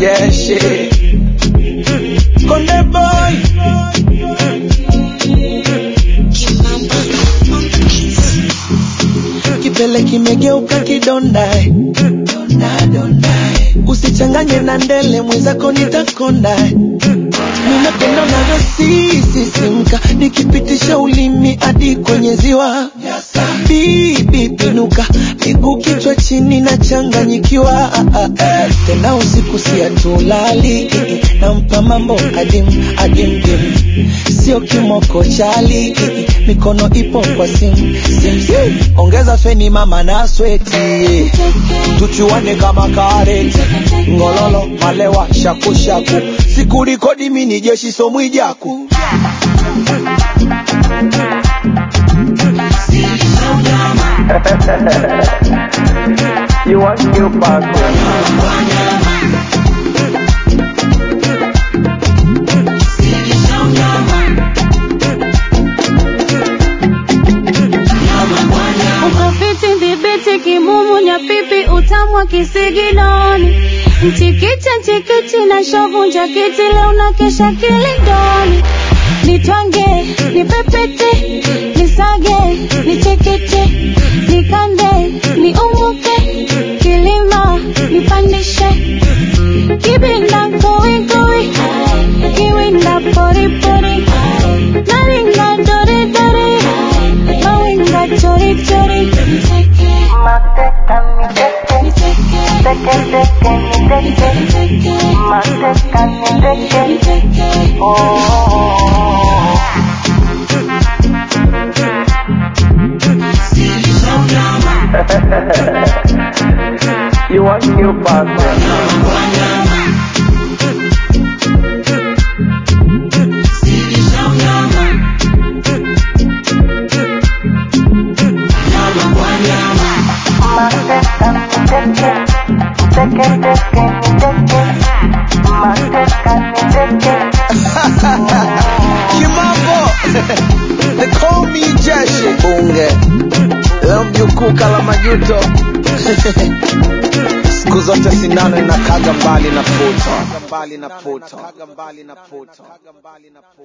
jeshi konde boy kipele kimegeuka kidondae Donda, dondae. usichanganye na ndele mwenzako nitakondae ninapenda unavyosisisimka nikipitisha ulimi hadi kwenye ziwa bibi pinuka miguu kichwa chini na changanyikiwa tena usiku siatulali nampa mambo adim adim dim sio kimoko chali mikono ipo kwa sim sim sim ongeza feni mama na sweti tuchuane kama kareti ngololo malewa shakushaku sikurikodi mini jeshi somwijaku You want new passport? Ukafiti dhibiti kimumu nyapipi utamwa kisigidoni mchikiche nchikichi na shovu njakiti leo na kesha kilindoni nitwange nipepete nisage nichekeche nikande niumuke kilima nipandishe kibinda kowikowi kiwinda poripori naringa doridori mawinga chorichori You want new passport? kimambo they call me jeshi bunge leo mjukuu kala majuto siku zote sindano inakaga mbali na puto